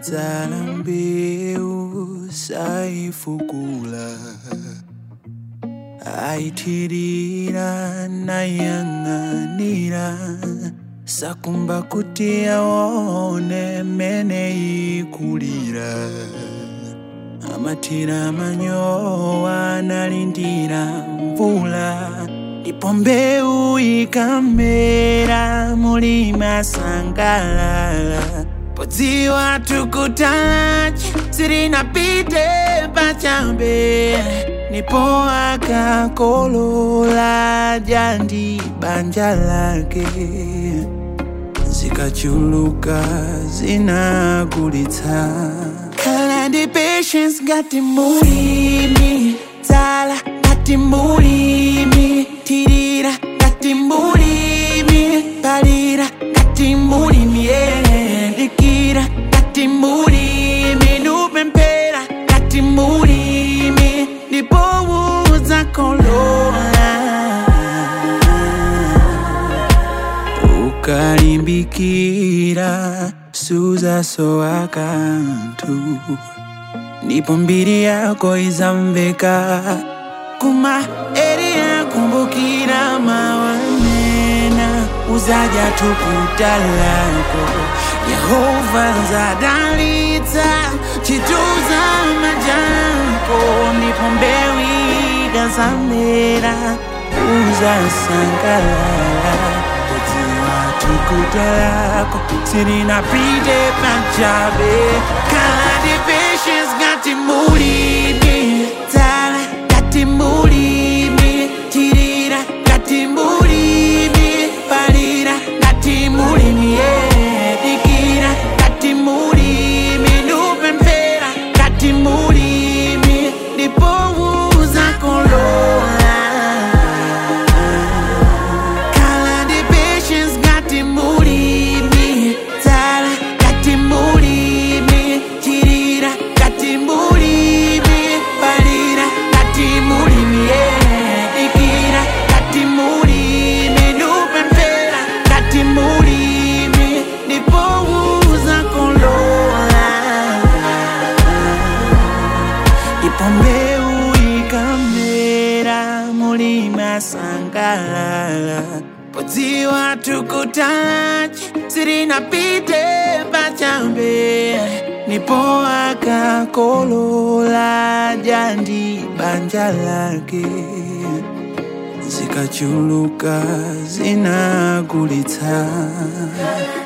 anadzala mbewu saifukula aitirira nayang'anira sakumba kuti aone mene ikulira amatira manyowa analindira mvula ndipo mbewu ikamera mulima sangalala podziwa tukutachi sirinapite pachabe ndipo akakolola jandi banja lake zikachuluka zinagulitsa khala ndi patience ngati mulimi dzala ngati mulimi tirira ngati mulimi palira ngati mulimi yeah. dikira ngati mulimi nupemphera ngati mulimi ndipo udzakolola ukalimbikira suzasowa kanthu ndipo mbiri yako izamveka kuma eri yakumbukira mawanena uzaja tukuta lako yehova zadalitsa chituza majako ndipo mbewu ikazamera uzasangalala kudziwa tukuta lako sirinapite pachabe khala ndi patience ngati mulimi dzala ngati mulimi tirira ngati mulimi palira ngati mulimi yeah. dikira ngati mulimi nupemphera ngati mulimi ndipo uzakolola khala ndi patience ngati mulimi dzala ngati mulimi tirira ngati mulimi palira ngati mulimi yeah. dikira ngati mulimi nupemphera ngati mulimi ndipo uzakolola ndipo mbewu ikamera mulima sangalala podziwa tukutachi sirinapite pachabe ndipo akakolola jandi banja lake zikachuluka zinagulitsa